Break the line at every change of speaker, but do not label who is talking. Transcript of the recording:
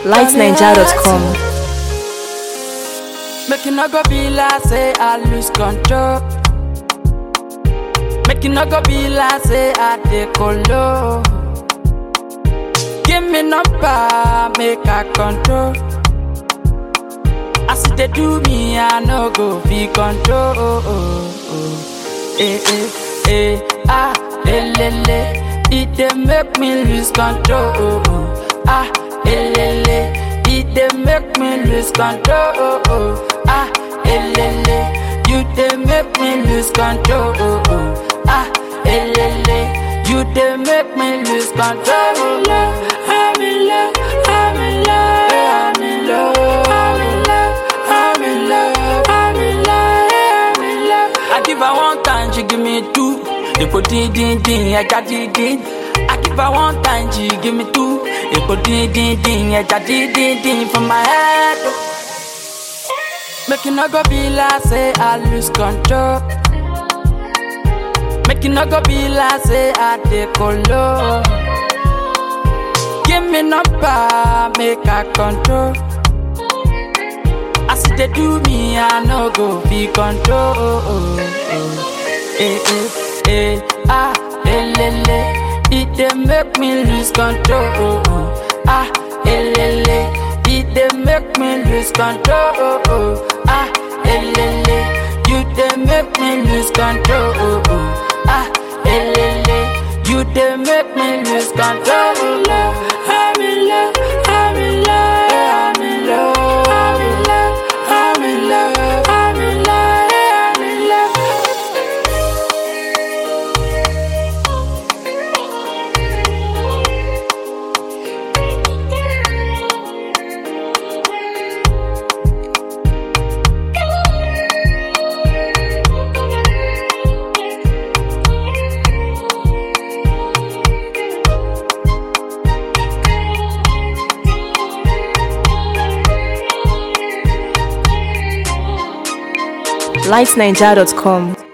lightninja.com.
Make you not go be like say I lose control. Make you not go be like say I decolo. Give me number, make I control. As they do me, I no go be control. Eh eh eh ah eh le le. It dey make me lose control. Ah eh le le. It dey make me lose control. Ah eh le le. You dey make me lose control. Ah eh le le. You dey make me lose control. I'm in love. I'm in love. I'm in love. I'm in love. I'm in love. I'm in love. I'm in love. I give her one time, she give me two. Epo din din din, ẹja din din. I give her one time, she give me two. Epo din din din, ẹja din din din for my head. Make you not go be like say I lose control. Make you not go be like say I decolo. Give me number, make I control. As they do me, I no go be control. Eh eh eh ah eh le le, it dey make me lose control. Ah eh le le, it dey make me lose control. Ah eh le le, you dey make me lose control. Ah eh le le, you dey make me lose control. I'm in love, I'm in love, I'm in love, I'm in love, I'm in love, I'm in love, I'm in love.
lightninja.com.